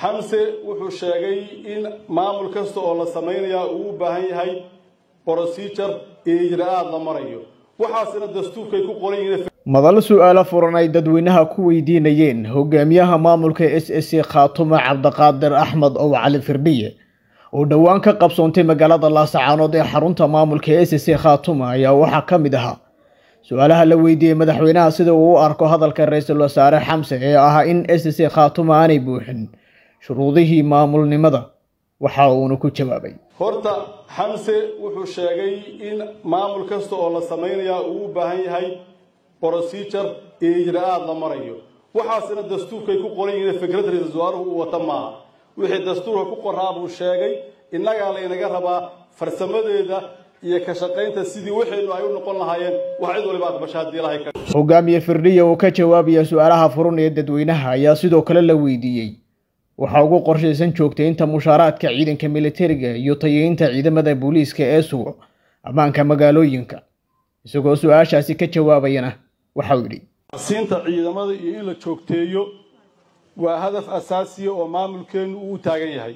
xamse wuxuu sheegay in maamul kasta oo la samaynayaa uu u baahan yahay procedure iyo ijra-aad la marayo waxaasina dastuurkay ku qoran yihiin madal su-aalo furan ay dadweynaha ku weydiinayeen hogaamiyaha maamulka s s c khaatumo cabdiqaadir axmed ow cali firdhiye oo dhowaan ka qabsoontay magaalada laasacaanood ee xarunta maamulka s s c khaatuma ayaa waxaa ka mid ahaa su-aalaha la weydiiyey madaxweynaha sida uu u arko hadalka ra-iisul wasaare xamse ee ahaa in s s c khaatuma aanay buuxin shuruudihii maamulnimada waxa uuna ku jawaabay horta xamse wuxuu sheegay in maamul kasta oo la samaynayaa uu u baahan yahay procedure iyo ijra-aad la marayo waxaasina dastuurkay ku qoran yihiin fikrad ra-iisul wasaaruhu uu wata maaha wixii dastuurka ku qoraa buu sheegay innagaa laynaga rabaa farsamadeeda iyo ka shaqaynta sidii waxaynu ay u noqon lahaayeen wax cid waliba aqbasha haddii ilahay ka hogaamiye firdhiya oo ka jawaabaya su-aalaha furun ee dadweynaha ayaa sidoo kale la weydiiyey waxaa ugu qorshaysan joogtaynta mushaaraadka ciidanka militariga iyo tayeynta ciidamada booliiska ee sugo ammaanka magaalooyinka isagoo su-aashaasi ka jawaabayana waxau yidhi siinta ciidamada iyo in la joogteeyo waa hadaf asaasiya oo maamulkeennu uu u taagan yahay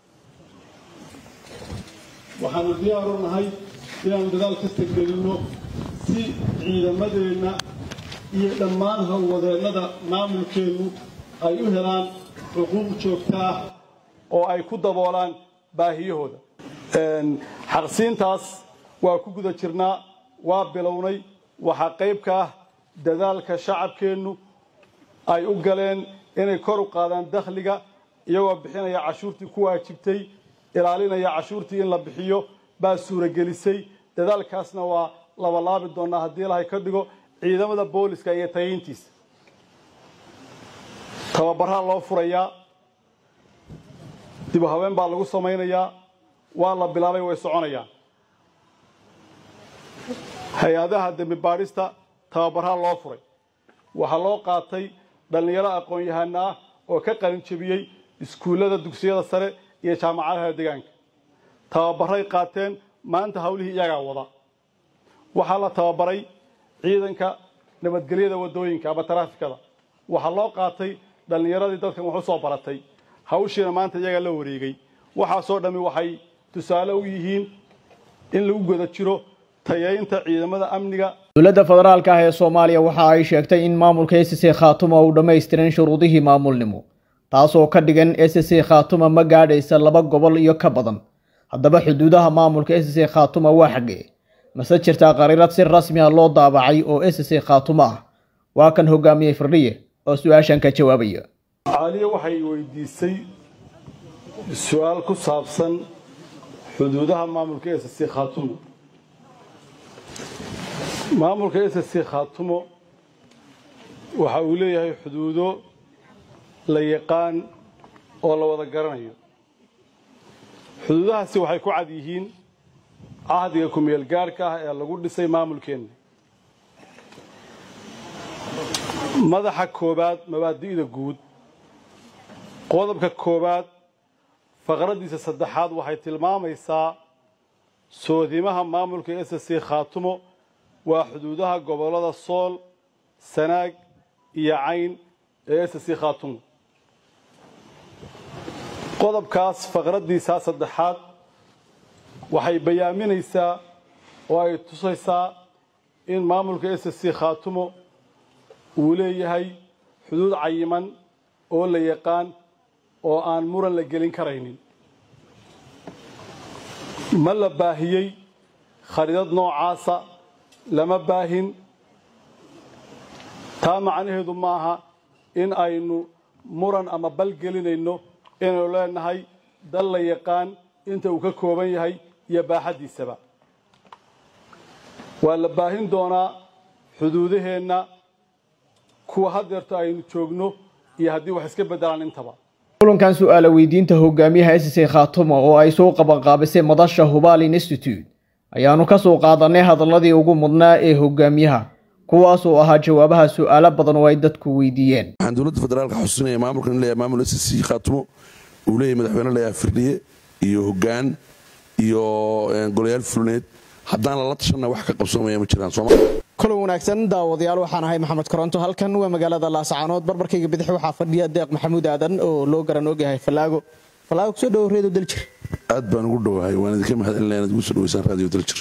waxaanu diyaaru nahay inaanu dadaal ka teggelinno si ciidamadeenna iyo dhammaan howlwadeennada maamulkeennu ay u helaan xuquuq joogta ah oo ay ku daboolaan baahiyahooda xaqsiintaas waa ku guda jirnaa waa bilownay waxaa qayb ka ah dadaalka shacabkeennu ay u galeen inay kor u qaadaan dakhliga iyagoo bixinaya cashuurtii ku waajibtay ilaalinaya cashuurtii in la bixiyo baa suuragelisay dadaalkaasna waa labalaabi doonaa haddii ilahay ka dhigo ciidamada booliska iyo tayeyntiisa tababaraa loo furayaa dib u haween baa lagu samaynayaa waa la bilaabay way soconayaan hay-adaha dembi baadhista tababaraa loo furay waxaa loo qaatay dhallinyaro aqoon-yahana ah oo ka qalin jebiyey iskuullada dugsiyada sare iyo jaamacadaha deegaanka tababaray qaateen maanta hawlihii iyagaa wada waxaa la tababaray ciidanka nabadgelyada waddooyinka ama taraafikada waxaa loo qaatay dhallinyaradii dadkan wax u soo baratay hawshiina maanta iyagaa la wareegay waxaasoo dhammi waxay tusaale u yihiin in lagu guda jiro tayeynta ciidamada amniga dowladda federaalka ah ee soomaaliya waxa ay sheegtay in maamulka s c khaatuma uu dhammaystiran shuruudihii maamulnimo taasoo ka dhigan s c khaatuma ma gaadhaysa laba gobol iyo ka badan haddaba xuduudaha maamulka s c khaatuma waa xaggee mase jirtaa qariirad si rasmi ah loo daabacay oo s c khaatuma ah waa kan hogaamiyey firdhiye oo su-aashan ka jawaabaya caaliye waxay weydiisay su-aal ku saabsan xuduudaha maamulka s c khaatumo maamulka s c khaatumo waxa uu leeyahay xuduudo la yaqaan oo la wada garanayo xuduudahaasi waxay ku cad yihiin cahdiga kumeel gaarhka ah ee lagu dhisay maamulkeenna madaxa koowaad mabaadi'da guud qodobka koowaad faqraddiisa saddexaad waxay tilmaamaysaa soodimaha maamulka s c khaatumo waa xuduudaha gobollada sool sanaag iyo cayn ee s c khaatumo qodobkaas faqraddiisaa saddexaad waxay bayaaminaysaa oo ay tusaysaa in maamulka s c khaatumo uu leeyahay xuduud cayiman oo la yaqaan oo aan muran la gelin karaynin ma la baahiyey khariidad noocaasa lama baahin taa macnaheedu maaha in aynu muran ama bal gelinayno inaynu leenahay dal la yaqaan inta uu ka kooban yahay iyo baaxaddiisaba waa la baahin doonaa xuduudaheenna kuwa haddeerto aynu joogno iyo haddii wax iska beddelaan intaba kulankan su-aala weydiinta hogaamiyaha s c khaatuma oo ay soo qabanqaabisay madasha hubalin institute ayaanu ka soo qaadanay hadaladii ugu mudnaa ee hogaamiyaha kuwaas oo ahaa jawaabaha su-aalo badan oo ay dadku weydiiyeen waxaan dowladda federaalka xusuusinaya maamulkan in leeyahay maamul s c khaatumo uu leeyahay madaxweyne leeyahay firdhiye iyo hoggaan iyo golayaal fulineed haddaan lala tashanna wax ka qabsoomaya ma jiraan sooma kulan wanaagsan daawadayaal waxaan ahay maxamed koronto halkan waa magaalada laascaanood barbarkayga bidix waxaa fadhiya deeq maxamuud aadan oo loo garan ogyahay falaago falaago kusoo dhowo reedo daljir aad baan ugu dhowahay waan idinka mahadcelinaya inaad ugu soo dhaweysaan raadiyo daljir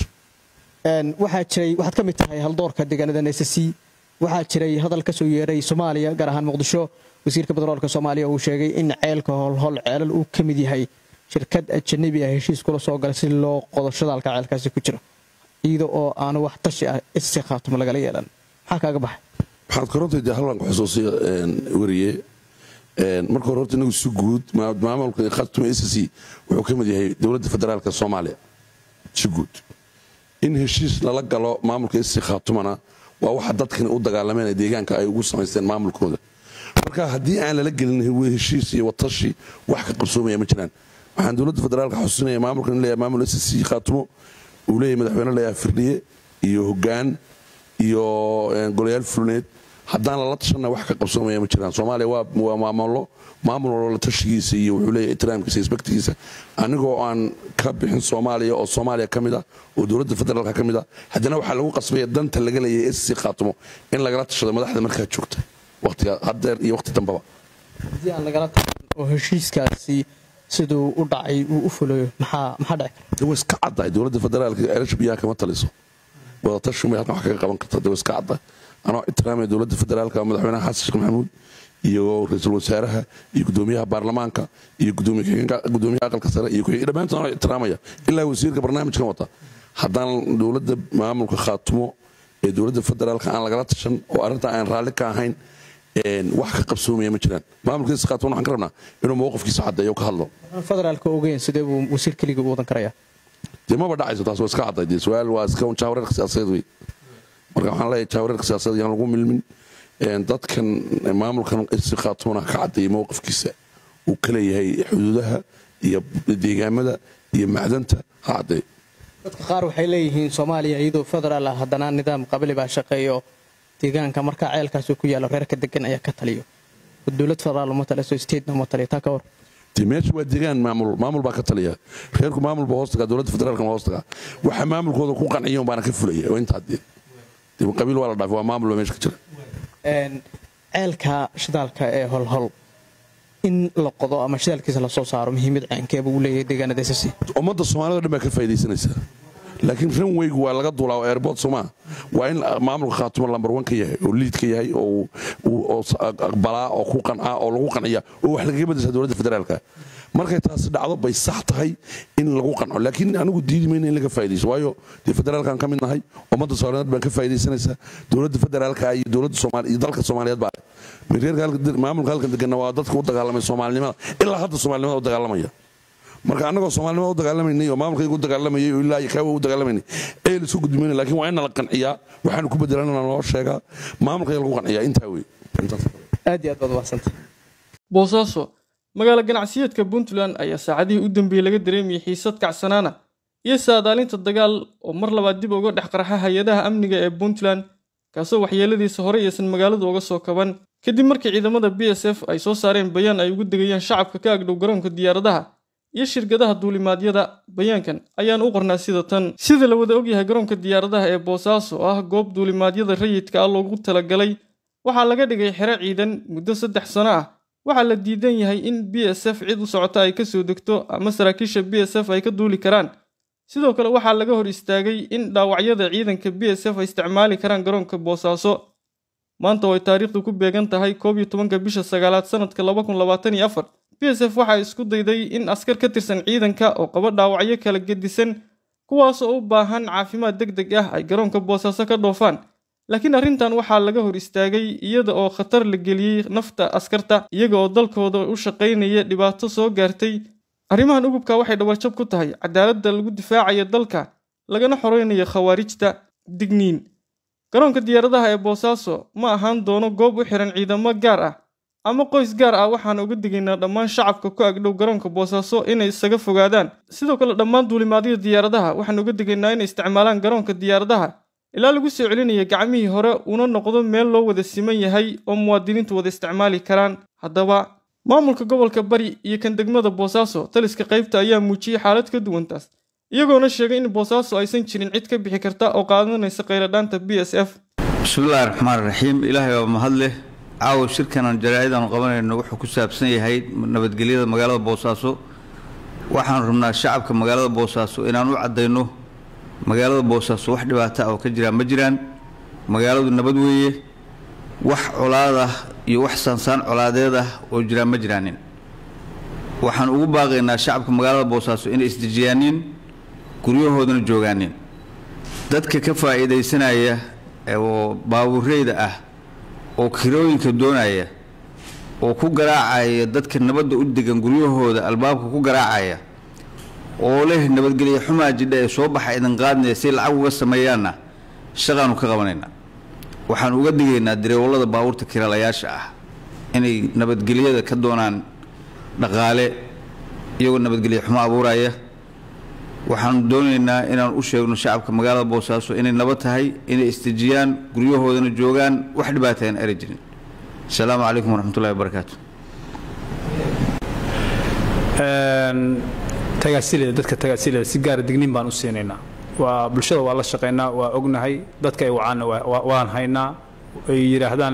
waxaa jiray waxaad ka mid tahay haldoorka deegaanada nsc waxaa jiray hadal ka soo yeeray soomaaliya gaar ahaan muqdisho wasiirka batroolka soomaaliya uu sheegay in ceelka holhol ceelal uu ka mid yahay shirkad ajanabi ah heshiis kula soo galay si loo qodo shadaalka ceelkaasi ku jiro iyada oo aanu wax tashi ah isi khaatumo lagala yeelan maxaa kaaga baxay waxaad koronta dee hallan ku xusuusiya weriye marka hore horta inagu si guud maamulka khaatumo s c wuxuu ka mid yahay dowladda federaalka soomaaliya si guud in heshiis lala galo maamulka s c khaatumana waa waxa dadkani u dagaalameen ee deegaanka ay ugu samaysteen maamulkooda marka haddii aan lala gelin heshiis iyo watashi wax ka qabsoomaya ma jiraan waxaan dowladda federaalka xusuusinaya maamulkan leeyahay maamul s c khaatumo uu leeyahay madaxweyne leeyahay firdhiye iyo hoggaan iyo golayaal fulneed haddaan lala tashanna wax ka qabsoomaya ma jiraan soomaaliya waa maamulo maamul walba la tashigiisa iyo wuxuu leeyahay ixtiraamkiisa isbaktigiisa anigoo aan ka bixin soomaaliya oo soomaaliya ka mid ah oo dowladda federaalka ka mid ah haddana waxaa lagu qasbaya danta laga leeyahay sc khaatumo in lagala tashado madaxda markaa joogta waqtiga haddeer iyo waqti dambaba haddii aan lagala tashan oo heshiiskaasi siduu u dhacay uu u fulayo maxaa maxaa dhici way iska caddahay dowladda federaalka ceelasha biyaha kama taliso wadatashiumay halkan wax kaga qaban karta de way iska caddahay anoo ixtiraamaya dowladda federaalka madaxweynaha xasan sheekh maxamuud iyo ra-iisul wasaaraha iyo gudoomiyaha baarlamaanka iyo gudoomiyaha aqalka sare iyo dhammaantood anoo ixtiraamaya ilaa wasiirka barnaamijkan wata haddaan dowladda maamulka khaatumo ee dowladda federaalka aan lagala tashan oo arrintaa aan raalli ka ahayn wax ka qabsoomaya ma jiraan maamulkiisa khaatumo waxaan ka rabnaa inuu mowqifkiisa caddeeyo ka hadlo federaalka ogeyn sidee buu wasiir keligii u wadan karayaa dee maba dhacayso taas waa iska cadday dee su-aal waa iska jaawareerka siyaasadeed wey marka waxaan leeyahay jaawareerka siyaasadeed yaan lagu milmin dadkan maamulkan isi khaatumona ka caddeeyay mowqifkiisa uu ka leeyahay xuduudaha iyo deegaamada iyo macdanta ha caddeeyo dadka qaar waxay leeyihiin soomaaliya iyadoo federaal ah haddana nidaam qabli baa shaqeeyo deegaanka markaa ceelkaasi ku yaalo reerka degan ayaa ka taliyo dowlad federaal uma taliso statena uma taliyo taa ka war de meesha waa deegaan maamul maamul baa ka taliya reerku maamul baa hoos tagaa dowladda federaalka ma hoos tagaa waxa maamulkooda ku qanciya baana ka fulaya oo intaa dee dee qabiil waa la dhaafay waa maamul baa meesha ka jira ceelka shidaalka ee holhol in la qodo ama shidaalkiisa lasoo saaro muhiimad caankeeba uu leeyahay deegaanada ss ummadda soomaalida o dhan baa ka faa'idaysanaysaa laakiin ranweygu waa laga duulaa oo airboort somaa waa in maamulka khaatumo lambar wan ka yahay oo liid ka yahay oo aqbalaa oo ku qancaa oo lagu qanciya oo wax lagaga bedeshaa dowladda federaalka markay taasi dhacdo bay sax tahay in lagu qanco laakiin anigu diidi mayna in laga faa'idayso waayo dee federaalkaan ka mid nahay ummadda soomaaliyeed baan ka faa'idaysanaysaa dowladda federaalka iyo dowladda soomaaliya iyo dalka soomaaliyeed baa reerka maamulka halkan deganna waa dadka u dagaalamay soomaalinimada ilaa hadda soomaalinimada u dagaalamaya marka annagoo soomaalinimada u dagaalamanay oo maamulkayga u dagaalamayay oo ilaa kaawa u dagaalamanay ee lasu gudmayna laakiin waa in la qanciyaa waxaanu ku bedelanana loo sheegaa maamulkaya lagu qanciyaa intaa wey aad iyo aad baad umahadsantay boosaaso magaalo ganacsiyeedka puntland ayaa saacadihii u dambeeyey laga dareemayay xiisad kacsanaana iyo saadaalinta dagaal oo mar labaad dib uga dhex qarxa hay-adaha amniga ee puntland kaasoo waxyeeladiisa horey aysan magaaladu uga soo kaban kadib markii ciidamada b s f ay soo saareen bayaan ay ugu degayaan shacabka ka agdhow garoonka diyaaradaha iyo shirkadaha duulimaadyada bayaankan ayaan u qornaa sida tan sida la wada ogyahay garoonka diyaaradaha ee boosaaso oo ah goob duulimaadyada rayidka ah loogu talagalay waxaa laga dhigay xero ciidan muddo saddex sano ah waxaa la diidan yahay in b s f cid u socota ay ka soo degto ama saraakiisha b s f ay ka duuli karaan sidoo kale waxaa laga hor istaagay in dhaawacyada ciidanka b s f ay isticmaali karaan garoonka boosaaso maanta oo ay taariikhdu ku beegan tahay koob iyo tobanka bisha sagaalaad sanadka laba kun labaatan iyo afar b s f waxaa isku dayday in askar ka tirsan ciidanka oo qaba dhaawacyo kala gedisan kuwaasoo u baahan caafimaad deg deg ah ay garoonka boosaaso ka dhoofaan laakiin arrintan waxaa laga hor istaagay iyada oo khatar la geliyey nafta askarta iyaga oo dalkooda u shaqaynaya dhibaato soo gaartay arrimahan ugubka waxay dhawarjab ku tahay cadaaladda lagu difaacayo dalka lagana xoreynayo khawaarijta digniin garoonka diyaaradaha ee boosaaso ma ahaan doono goob u xiran ciidamo gaar ah ama qoys gaar ah waxaan uga digaynaa dhammaan shacabka ku agdhow garoonka boosaaso inay isaga fogaadaan sidoo kale dhammaan duulimaadyada diyaaradaha waxaan uga digaynaa inay isticmaalaan garoonka diyaaradaha ilaa lagu soo celinaya gacmihii hore una noqdo meel loo wada siman yahay oo muwaadiniintu wada isticmaali karaan haddaba maamulka gobolka bari iyo kan degmada boosaaso taliska qaybta ayaa muujiyey xaalad ka duwantaas iyagoona sheegay in boosaaso aysan jirin cid ka bixi karta oo qaadanaysa khayradhaanta b s f bismillahi raxmaan raxiim ilaahay waa mahad leh caawa shirkanan jaraa'idaanu qabanayno wuxuu ku saabsan yahay nabadgelyada magaalada boosaaso waxaanu rabnaa shacabka magaalada boosaaso inaan u caddayno magaalada boosaaso wax dhibaata ah oo ka jiraan ma jiraan magaaladu nabad weeye wax colaad ah iyo wax saansaan colaadeed ah oo jiraan ma jiraanin waxaan ugu baaqaynaa shacabka magaalada boosaaso inay isdejiyaanin guryahoodana joogaanin dadka ka faa'iidaysanaya oo baabuureyda ah oo kirooyinka doonaya oo ku garaacaya dadka nabadda u degan guryahooda albaabka ku garaacaya oo leh nabadgelyo xumaa jidha ee soo baxa idin qaadnaya si lacag uga sameeyaanna shaqaanu ka qabanaynaa waxaan uga digaynaa dareewallada baabuurta kiraalayaasha ah inay nabadgelyada ka doonaan dhaqaale iyagoo nabadgelyo xumo abuuraya waxaanu doonaynaa inaan u sheegno shacabka magaalada boosaaso inay nabad tahay inay istejiyaan guryahoodana joogaan wax dhibaata aan eri jirin asalaamu calaykum waraxmatullahi wabarakaatu tagaasileda dadka tagaasileda si gaara digniin baan u siinaynaa waa bulshada waa la shaqaynaa waa ognahay dadka ay wacaanna waan haynaa ay yidhaahdaan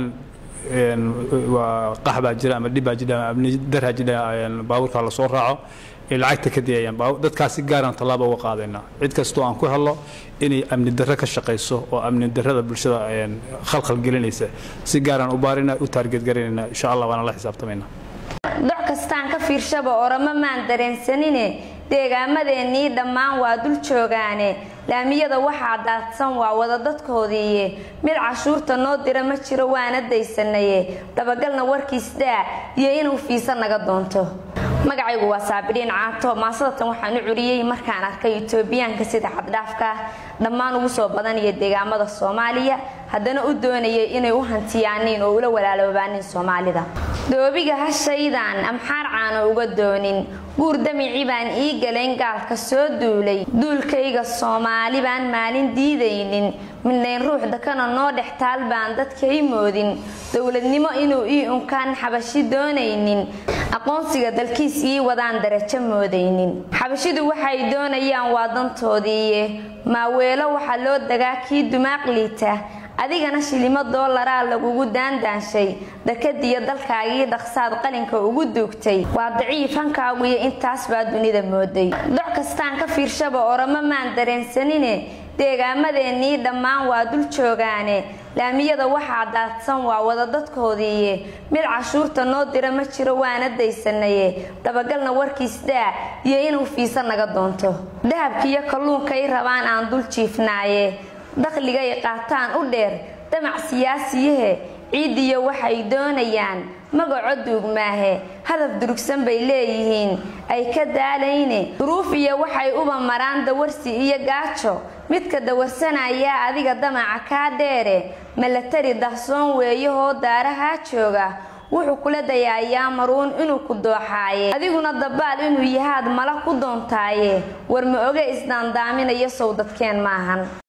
waa qax baa jira ama dhib baa jira ama amni daraa jira baabuurka la soo raaco ay lacagta ka diyayaan dadkaasi gaaraan tallaaba uga qaadaynaa cid kastoo aan ku helno inay amni darro ka shaqayso oo amni darrada bulshada khalkhal gelinaysa si gaaraan u baarina u taargeedgaraynayna insha allah waana la xisaabtamaynaa doc kastaan ka fiirshaba orama maan dareensanine deegaamadeennii dhammaan waa dul joogaane laamiyada waxaa daadsan waa wada dadkoodiiye mid cashuurta noo dira ma jiro waana daysanaye dabagalna warkiis daa iyo inuu fiisa naga doonto magacaygu waa saabidhiin caato maasadatan waxaan u curiyey markaan arkay itoobiyaanka sida xaddhaafka dhammaan ugu soo badanaya deegaamada soomaaliya haddana u doonayay inay u hantiyaaniin oo ula walaaloobaaniin soomaalida doobiga hashaydan amxaar caano uga doonin guur damici baan ii galayn gaalka soo duulay duulkayga soomaali baan maalin diidaynin midnayn ruux dakana noo dhex taal baan dadkay moodin dowladnimo inuu ii unkaan xabashi doonaynin aqoonsiga dalkiis ii wadaan darajo moodaynin xabashidu waxay doonayaan waa dantoodiiye maaweelo waxaa loo dagaa kii dumaaq liita adigana shilimo doolaraa lagugu daandaanshay dakadiyo dalkaagii dhaqsaad qalinka ugu duugtay waa daciif hankaaguiyo intaas baa dunida mooday doc kastaan ka fiirshaba orama maan dareensanine deegaamadeennii dhammaan waa dul joogaane laamiyada waxaa daadsan waa wada dadkoodiiye mid cashuurta noo dira ma jiro waana daysanaye dabagalna warkiis daa iyo inuu fiisa naga doonto dahabkiiyo kalluunkay rabaan aan dul jiifnaaye dakhligay qaataan u dheer damac siyaasiyahe ciidiyo waxay doonayaan magaco duugmaahe hadaf durugsan bay leeyihiin ay ka daalayne duruuf iyo waxay uba maraan dawarsi iyo gaajo midka dawarsanayaa adiga damaca kaa dheere malatari dahsoon weeyahoo daarahaa jooga wuxuu kula dayaayaa maruun inuu ku dooxaaye adiguna dabaal inuu yahaad mala ku doontaaye war ma oge isdaandaaminayo sow dadkeen maahan